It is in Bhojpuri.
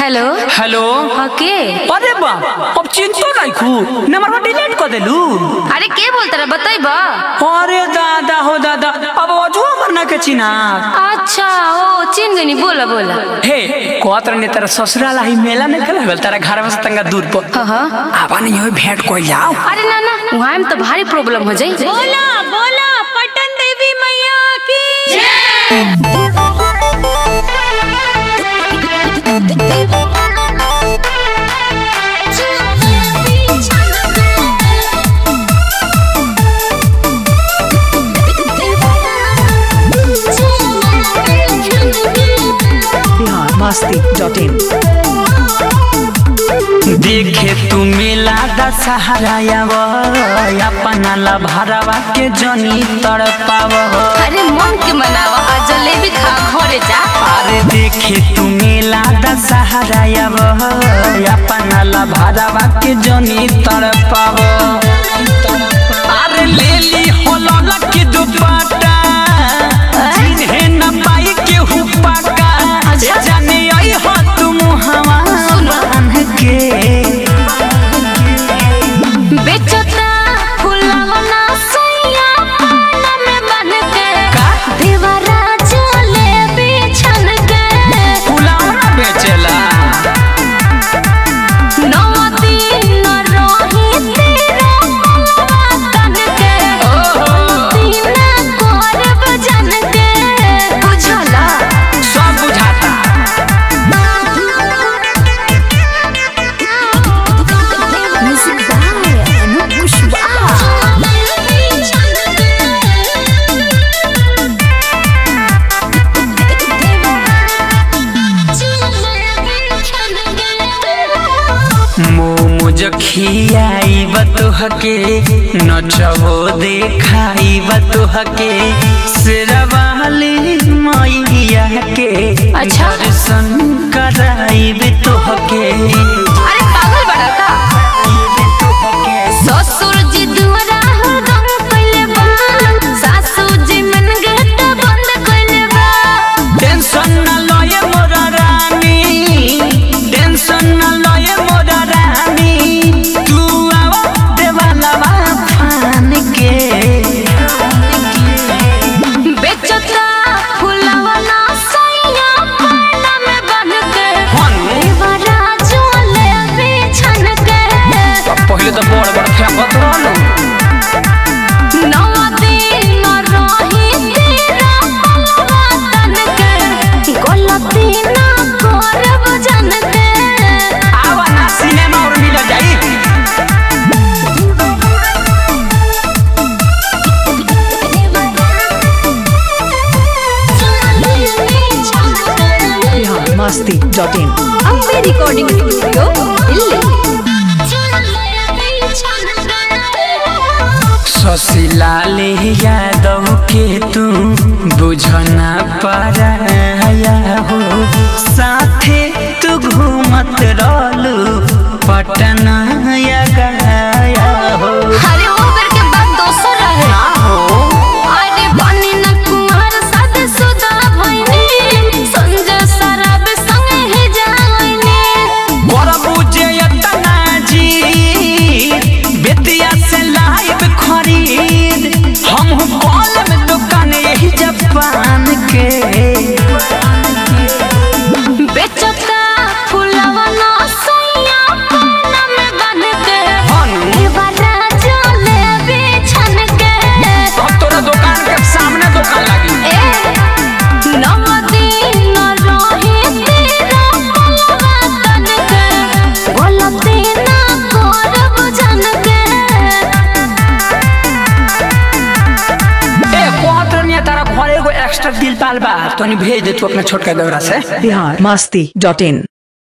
हेलो हेलो हाँ के अरे बाप अब चिंतो नहीं खू नंबर डिलीट कर देलू अरे के बोलता रहा बताइबा अरे दादा हो दादा अब अजुआ मरना के चिना अच्छा ओ चिन गनी बोला बोला हे कहत रहने तेरा ससुराल ही मेला में कल गल तेरा घर में से तंगा दूर पर हाँ हाँ आवा नहीं हो भेंट कोई जाओ अरे ना ना वहाँ में तो भारी प्रॉब्लम हो जाई बोला बोला पटन देवी मैया की बिहार मस्ती डॉट इन देखे तू मेला दशहरा अपना ला भरवा के जनी तड़पाव अरे मन के मनावा आ जलेबी खा घरे जा अरे देखे तू मेला दशहरा अपना ला भरवा के जनी तड़पाव अरे ले ली होलल की दुपट्टा जिन्हें न पाई के हुपाका अच्छा। जाने आई हो तुम हवा बांध के बेचता फुलावा ना सैया पाना में बन के का? देवरा जलेबी छन के फुलौना बेचेला नौ दिन रही तेरा मलबा तन के तीना करब जन के बुझला सब बुझाता म्यूजिक बाय अनूप कुशवाहा मोमोज खियाई बतुहके नचबो देखाई बतुहके शेरवाली मैया के अच्छा। दर्शन कराई तुहके अरे पागल बड़ा का ससुर जी दुआरा हरदम कइले बा सासू जी मन गेट बंद कइले बा टेंशन न लए मोर रानी टेंशन न लए मोर रानी तू आवा देवाला फान के बेचता फुलवा ना सैया पाना में बन के देवरा झोले बिछन के पहले तो बड़ बड़ फेंकत रहलो नौ दिन रही तेरा मलबा तन के गलती ना करब जन के आवा ना सिनेमा और मिल जाई Bihar Masti dot in Ambe recording studio Delhi ससिलाले यादव के तू बुझना पाया हो साथे तू घूमत रहलू पटना या गया हो अरे वो बेर के बात दोसर रहे ना हो अरे बनी न कुंवर साथे सुदा भइनी संजय शराब संगे ही जाइनी बड़ा बुझे यतना जी बेतिया से लाइव खरीद हम बॉल में दुकान यही जापान के बेचता फुलवा ना सैया पाना में बन के हनु देवरा जले बिछन के अब तोरा दुकान के सामने दुकान लगी ए नौ दिन रही तेरा मलबा तन के गलती ना करब जन के ए कहत रहनी तारा घरे एगो एक्स्ट्रा दिल पाल बा तनी भेज दे तू अपना छोटका दौरा से बिहार मस्ती डॉट इन